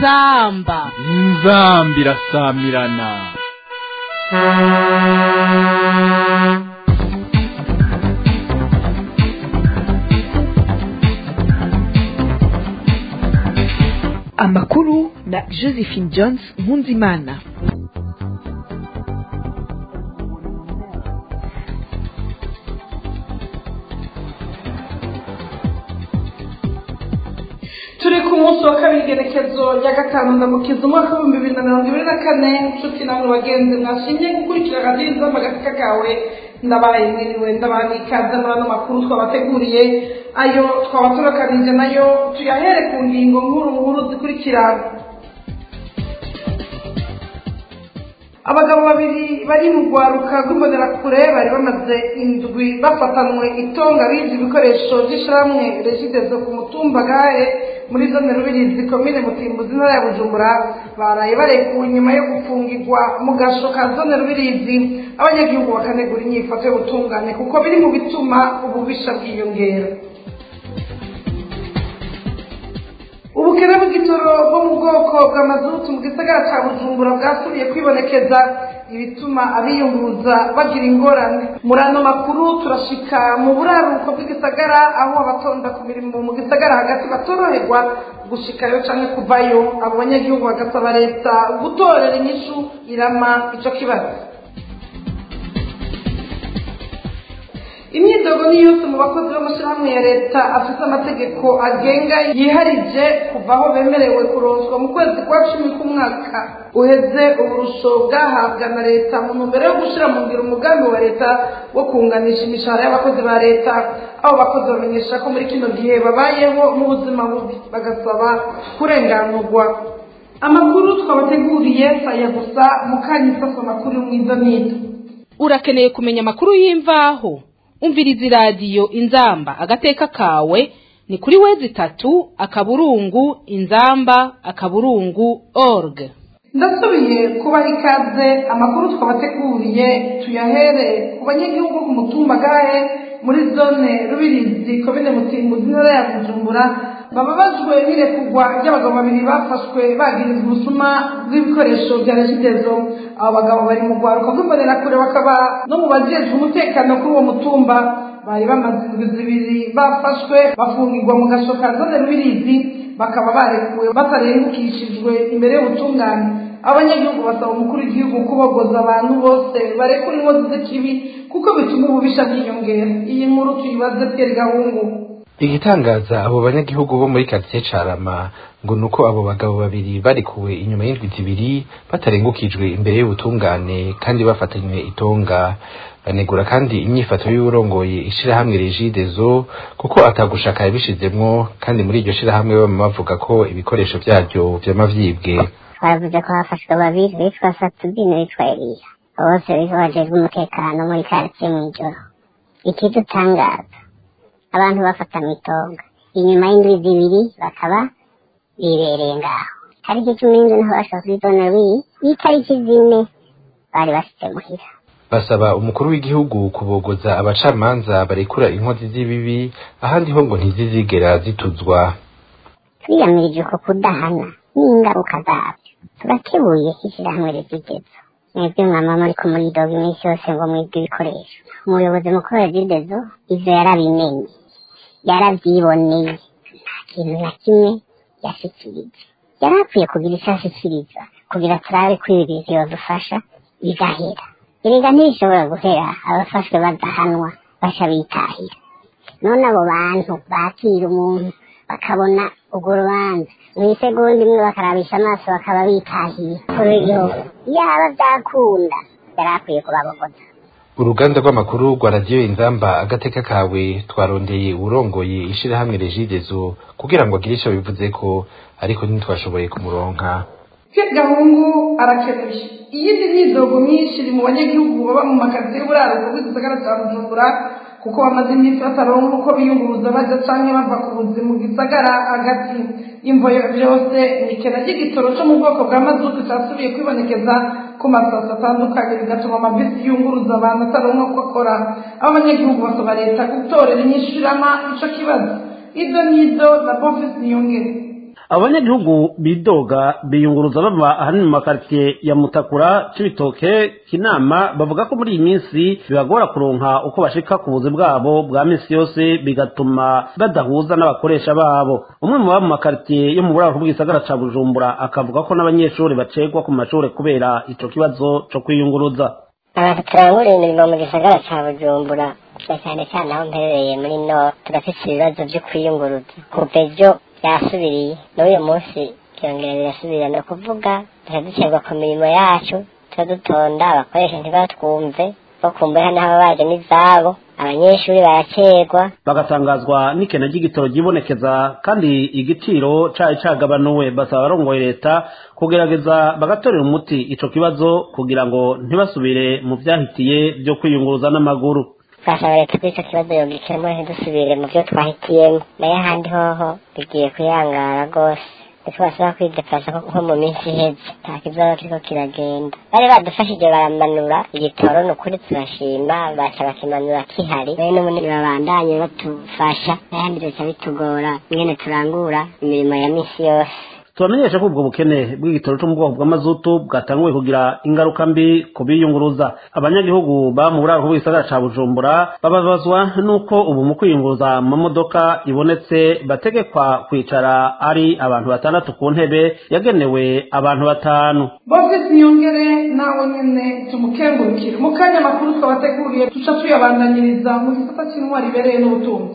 inzamba inzamba irasamirana amakuru na josephine jones nkunzimana turi ku munsi wa kabiri igerekezo rya gatanu ndamukiza umwaka w'ibihumbi bibiri na mirongo ibiri na kane inshuti namwe bagenzi mwashimye gukurikira radiyo inzamba agatsika kawe ndabaye mwiriwe ndabaha n'ikaze muri ano makuru twabateguriye ayo twabatubakarije nayo tuyahere ku ngingo nkuru nkuru zikurikira abagabo babiri bari mu rwaruka rw'imbonerakure bari bamaze indwi bafatanwe itonga bize ibikoresho by'ishyirahamwe regidezo ku mutumba gahe muri zone rubirizi komine mutimbuzi intara ya bujumbura baraye barekuwe nyuma yo gufungirwa mu gasho ka zone rubirizi abanyagihugu bakanegura inyifato y'ubutungane kuko biri mu bituma ububisha bwiyongera ubukene bw'igitoro bwo mu bwoko bwa mazutu mu gisagara cya bujumbura bwasubiye kwibonekeza ibituma abiyunguruza bagira ingorane muri ano makuru turashika mu buraruko bw'igisagara aho abatonda ku mirimo mu gisagara hagati batoroherwa gushikayo cyangwa kuvayo abo banyagihugu bagasaba leta gutorera inyishu irama icyo kibazo imyidogo ni yose mu bakozi b'amashyirahamwe ya leta afite amategeko agenga yiharije kuva aho bemerewe kuronswa mu kwezi kwa cumi k'umwaka uheze uburusho bwahabwa na leta mu ntumbero yo gushyira mu ngiro umugambi wa leta wo kunganisha imishahara y'abakozi ba leta abo bakozi bamenyesha ko muri kino gihe babayeho mu buzima bubi bagasaba kurenganurwa amakuru twabateguriye saya gusa mukanya isaso amakuru y'umwiza n'ido urakeneye kumenya amakuru y'imvaho umviriza iradiyo inzamba agateka kawe ni kuri wezi itatu akaburungu inzamba akaburungu org ndasubiye kubaha ikaze amakuru twabateguriye tuyahere ku banyagihugu ku mutumba gahe muri zone rubirizi komine mutimbuzi intara ya bujumbura bababajwe n'irekurwa ry'abagabo babiri bafashwe bagirizwa ubusuma bw'ibikoresho bya regidezo abo bagabo bari mu rwaruka rw'imbonerakure bakaba no mu bajejwe umutekano kuri uwo mutumba bari bamaze indwi zibiri bafashwe bafungirwa mu gasho ka zone rubirizi bakaba barekuwe batarengukishijwe imbere y'ubutungane abanyagihugu basaba umukuru w'igihugu kubogoza abantu bose barekura inkozi z'ikibi kuko bituma ububisha bwiyongera iyi nkuru tuyibaze Pierre Gahungu igitangaza abo banyagihugu bo muri karitsiye carama ngo nuko abo bagabo babiri barikuwe inyuma y'indwi zibiri batarengukijwe imbere y'ubutungane kandi bafatanywe itonga banegura kandi inyifato y'urongoye ishirahamwe regidezo kuko atagushaka yabishizemwo kandi muri iryo shirahamwe bama bavuga ko ibikoresho vyaryo vyama vyibwe twavuze ko hafashwe babiri bitwa satubine bitwa eliya bose bitwa bajejwe umutekano muri karitsiye mw'ijoro ikidutangaza abantu bafatanywe itonga inyuma y'indwi zibiri bakaba bibereye ngaho tariki cumi n'indwi niho bashaka kuri zone w'iyi n'itariki zine bari bashitse muhira basaba umukuru w'igihugu kubogoza abacamanza barekura inkozi z'ibibi ahandi ho ngo ntizizigera zituzwa twiyamirije uko kudahana n'ingaruka zabyo turakebuye ishyirahamwe rizigezo mwebwe mwama muriko muridoga iminsi yose ngo mwibwe ibikoresho umuyobozi mukuru wa rizigezo ivyo yarabimenye yaravyiboneye nta kintu na kimwe yashikirije yari akwiye kugira icyo ashikiriza kugira turabe ko ibi bintu yodufasha bigahera erega ntibishobora guhera abafashwe badahanwa baca bitahira none abo bantu bakira umuntu bakabona urwo rubanza mu isegonda imwe bakarabisha amaso bakaba bitahiye kuri w'igihugu yaba byakunda yari akwiye kubabogoza uruganda rw'amakuru rwa radiyo inzamba agateka kawe twarondeye urongoye ishirahamwe regidezo kugira ngo agire ico bivuze ko ariko ntitwashoboye kumuronka Pierre Gahungu arakenuye iyindi myidogo myinshi iri mu banyagihugu baba mu makazi y'uburaruko bw'igisagara cya bujumbura kuko bamaze iminsi bataronka uko biyunguruza baja canke bava ku buzi mu gisagara hagati y'imvoyo vyose imikena ry'igitoro co mu bwoko bwa mazutu casubiye kwibonekeza ku masasi atandukanye bigatuma amabisi yunguruza abantu ataronka uko akora aho abanyagihugu basaba leta gutorera inyishurama ico kibazo izo nizo na bonfisi niyongere abanyagihugu bidoga biyunguruza bava ahanini mu makaritsiye ya mutakura c'ibitoke kinama bavuga ko muri iyi minsi bibagora kuronka uko bashika ku buzi bwabo bwa minsi yose bigatuma badahuza n'abakoresha babo umwe mu baba mu makaritsiye yo mu buraro bw'isagara ca bujumbura akavuga ko n'abanyeshuri bacegwa ku mashuri kubera ico kibazo co kwiyunguruza abantu turangurira imirimo mu gisagara ca bujumbura na cyane cyane aho mperereye muri no turafise ibibazo vyo kwiyunguruza kuva ejo byasubiriye n'uyu munsi byongera birasubira ni ukuvuga turaducerwa ku mirimo yacu turadutonda abakoresha ntibatwumve bo kumbeho n'abo baje n'izabo abanyeshuri baracerwa bagatangazwa n'ikena ry'igitoro ryibonekeza kandi igiciro cari cagabanuwe basaba abarongoye leta kugerageza bagatorera umuti ico kibazo kugira ngo ntibasubire mu vyahitiye vyo kwiyunguruza n'amaguru twasaba leta ko ico kibazo yogikemura ntidusubire mu vyo twahitiyemo nayo ahandi hoho bigiye kuyangara rwose ntitwasaba kwidepasa nko mu minsi iheze nta kibazo kiriko kiragenda bari badufashije baramanura igitoro ni ukuri turashima baca bakimanura kihari rero n'ubundi babandanye batufasha n'ahandi bica bitugora ingene turangura imirimo ya misi yose tubamenyesha ko ubwo bukene bw'igitoro cyo mu bwoko bw'amazutu bwatanguye kugira ingaruka mbi ku biyunguruza abanyagihugu baba mu buraro bw'igisagara ca bujumbura bababazwa n'uko ubu mu kwiyunguruza mu modoka ibonetse bategekwa kwicara ari abantu batandatu ku ntebe yagenewe abantu batanu bofisi niyongere nawe nyene tumukengurukire mu kanya amakuru twabateguriye tuca tuyabandanyiriza mu gisata c'intwari ibereye n'ubutunzi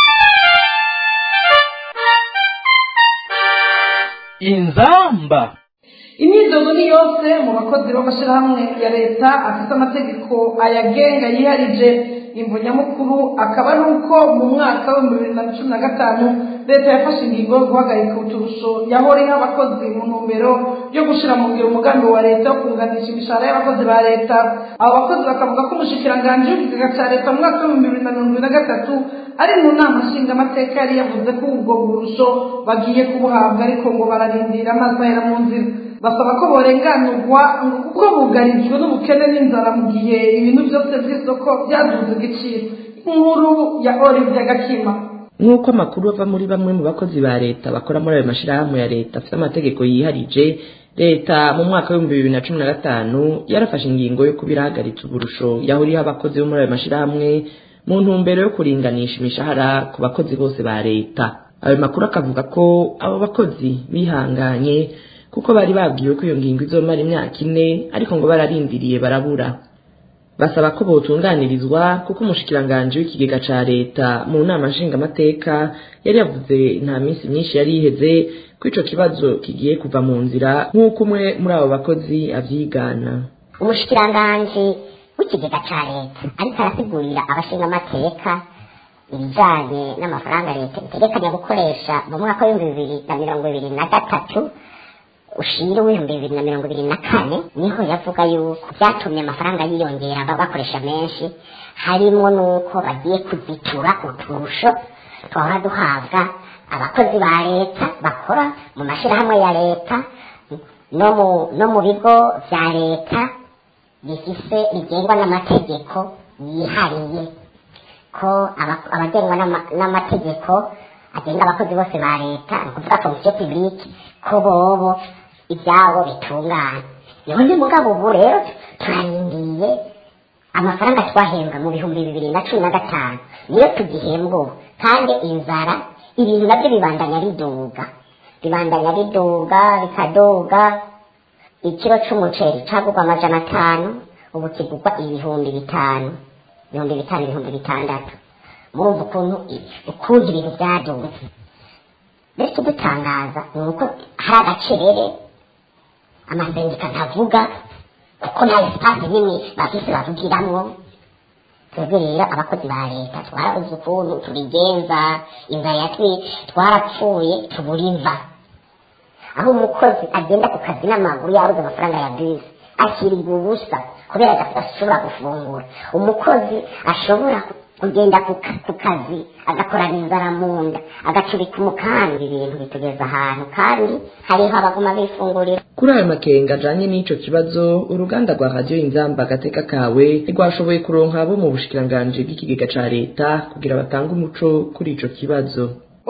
inzamba imyidogo ni yose mu bakozi b'amashyirahamwe ya leta afite amategeko ayagenga yiharije imvo nyamukuru akaba ari uko mu mwaka w'ibihumbi bibiri na cumi na gatanu leta yafashe ingingo yo guhagarika uturusho yahora iha abakozi mu ntumbero yo gushyira mu ngiro umugambi wa leta wo kunganisha imishahara y'abakozi ba leta abo bakozi bakavuga ko umushikiranganji w'ikigega cya leta mu mwaka w'ibihumbi bibiri na mirongo ibiri na gatatu ari mu nama nshingamateka yari yavuze ko ubwo burusho bagiye kubuhabwa ariko ngo bararindira amazi ahera mu nzira basaba ko borenganurwa kuko bugarijwe n'ubukene n'inzara mu gihe ibintu byose by'isoko byaduze igiciro inkuru ya olivia gakima nk'uko amakuru ava muri bamwe mu bakozi ba leta bakora muri ayo mashyirahamwe ya leta afite amategeko yiharije leta mu mwaka w'ibihumbi bibiri na cumi na gatanu yarafashe ingingo yo kuba irahagaritse uburusho yahuriyeho abakozi bo muri ayo mashyirahamwe mu ntumbero yo kuringanisha imishahara ku bakozi bose ba leta ayo makuru akavuga ko abo bakozi bihanganye kuko bari babwiwe ko iyo ngingo izomara imyaka ine ariko ngo bararindiriye barabura basaba ko botunganirizwa kuko umushikiranganji w'ikigega ca leta mu nama nshingamateka yari yavuze nta minsi myinshi yari iheze ko ico kibazo kigiye kuva mu nzira nk'uko umwe muri abo bakozi avyigana umushikiranganji w'ikigega ca leta ariko arasigurira abashingamateka ibijanye n'amafaranga leta itegekanya gukoresha mu mwaka w'ibihumbi bibiri na mirongo ibiri na gatatu ushira w'ibihumbi bibiri na mirongo ibiri na kane niho yavuga yuko byatumye amafaranga yiyongera bakoresha menshi harimo n'uko bagiye kuzitura uturusho twahora duhabwa abakozi ba leta bakora mu mashyirahamwe ya leta no mu no mu bigo bya leta bifise bigengwa n'amategeko yihariye ko aba- abagengwa n'ama- n'amategeko agenga abakozi bose ba leta ni ukuvuga komisiyo pibulike ko bobo ibyabo bitungana niho mugabo ubu rero turarindiye amafaranga twahembwa mu bihumbi bibiri na cumi na gatanu niyo tugihembwa ubu kandi inzara ibintu nabyo bibandanya biduga bibandanya biduga bikaduga ikiro c'umuceri cagurwa amajana atanu ubu kigurwa ibihumbi bitanu ibihumbi bitanu ibihumbi bitandatu murumva ukuntu ukuntu ibintu byaduze mbere ikidutangaza ni uko hari agacerere amasendika ntavuga kuko nta esipasi nini bafise bavugiramwo twebwe rero abakozi ba leta twarabuze ukuntu tubigenza inzara yatwi twarapfuye tubura imva aho umukozi agenda ku kazi n'amaguru yabuze amafaranga ya bisi akirirwa ubusa kubera adashobora gufungura umukozi ashobora kugenda ku ka- ku kazi agakorana inzara mu nda agacurika umukambi ibintu bitugeza ahantu kandi hariho abaguma bifungurira kuri ayo makenga ajanye n'ico kibazo uruganda rwa radiyo inzamba agateka kawe ntirwashoboye kuronka abo mu bushikiranganji bw'ikigega ca leta kugira batange umuco kuri ico kibazo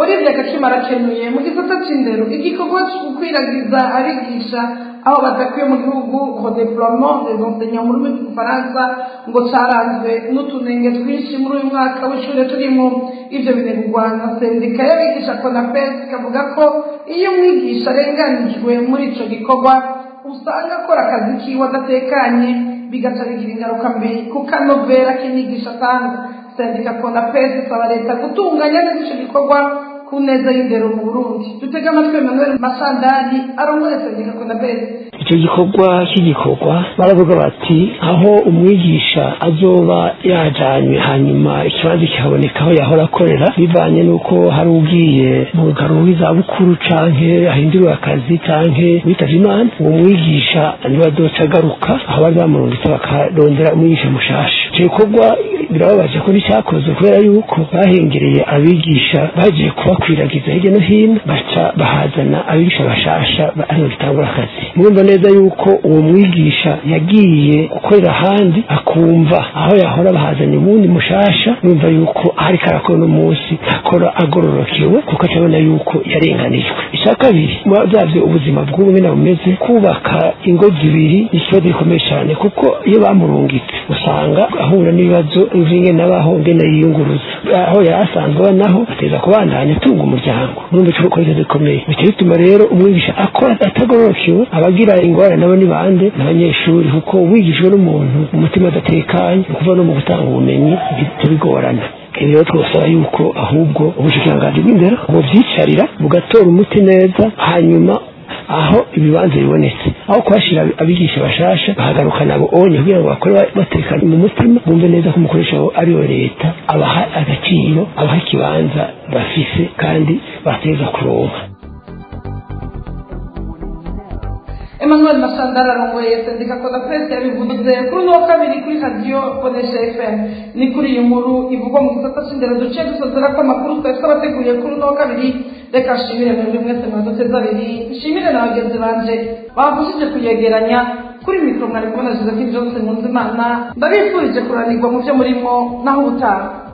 Olivier Gakima arakenuye mu gisata c'indero igikorwa co gukwiragiza abigisha aho badakwiye mu gihugu redeploiement des enseignants mu rurimi rw'igifaransa ngo caranzwe n'utunenge twinshi muri uyu mwaka w'ishure turimo ivyo binegurwa na sendika y'abigisha konapes ikavuga ko iyo umwigisha arenganijwe muri ico gikorwa usanga akora akazi kiwe adatekanye bigaca bigira ingaruka mbi ku kanovera k'inyigisho atanga sendika konapes isaba leta gutunganya neza ico gikorwa ku neza y'indero mu burundi dutega amatwi emmanuel masandari arongoye sendika konapes icyo gikorwa cy'igikorwa baravuga bati aho umwigisha azoba yajanywe hanyuma ikibazo kihaboneka aho yahora akorera bivanye n'uko hari ugiye mu rugaro rw'izabukuru canke ahinduriwe akazi canke witavye imana uwo mwigisha niwe azoca agaruka aho bari bamurungitse bakarondera umwigisha mushasha icyo gikorwa birababaje ko nticyakozwe kubera yuko bahengereye abigisha bagiye kubakwiragiza hirya no hino baca bahazana abigisha bashasha aribo gitangura akazi mwumva neza yuko uwo mwigisha yagiye gukorera ahandi akumva aho yahora bahazanye ubundi mushasha numva yuko ahari karakora uno munsi ntakora agororokewe kuko acabona yuko yarenganijwe icya kabiri byavyo ubuzima bw'ubu nyene bumeze kubaka ingo zibiri ni ikibazo gikomeye cyane kuko iyo bamurungitse usanga ahura n'ibibazo vy'ingene nabaho ngene yiyunguruza aho yari asanzwe aba naho ateza kubandanya atunga umuryango numva ico ko ikibazo gikomeye bica bituma rero umwigisha akora atagororokewe abagira ingorane nabo ni bande n'abanyeshuri kuko wigishwe n'umuntu umutima adatekanye kuva no mu gutanga ubumenyi bica bigorana ibi rero twasaba yuko ahubwo ubushikiranganji bw'indero buvyicarira bugatora umuti neza hanyuma aho ibibanza bibonetse aho kuhashira abigisha bashasha bahagaruka nabo onye kugira ngo bakore batekanye mu mutima bumve neza ko umukoresha wabo ariyo leta abaha agaciro abaha ikibanza bafise kandi bateza kuronka emmanuel masandara arongoye sendika konapes yabivuze kuri uno wa kabiri kuri radiyo bonesha fm ni kuri iyi nkuru ivugwa mu gisata c'indero duciye dusozera ko amakuru twari twabateguriye kuri uno wa kabiri reka nshimire mwebwe mwese mwaduteze abiri nshimire na bagenzi banje bafashije kuyegeranya kuri mikoro mwari kubona josephine johnson nkunzimana ndabifurije kuranirwa mu byo murimo naho ubutaha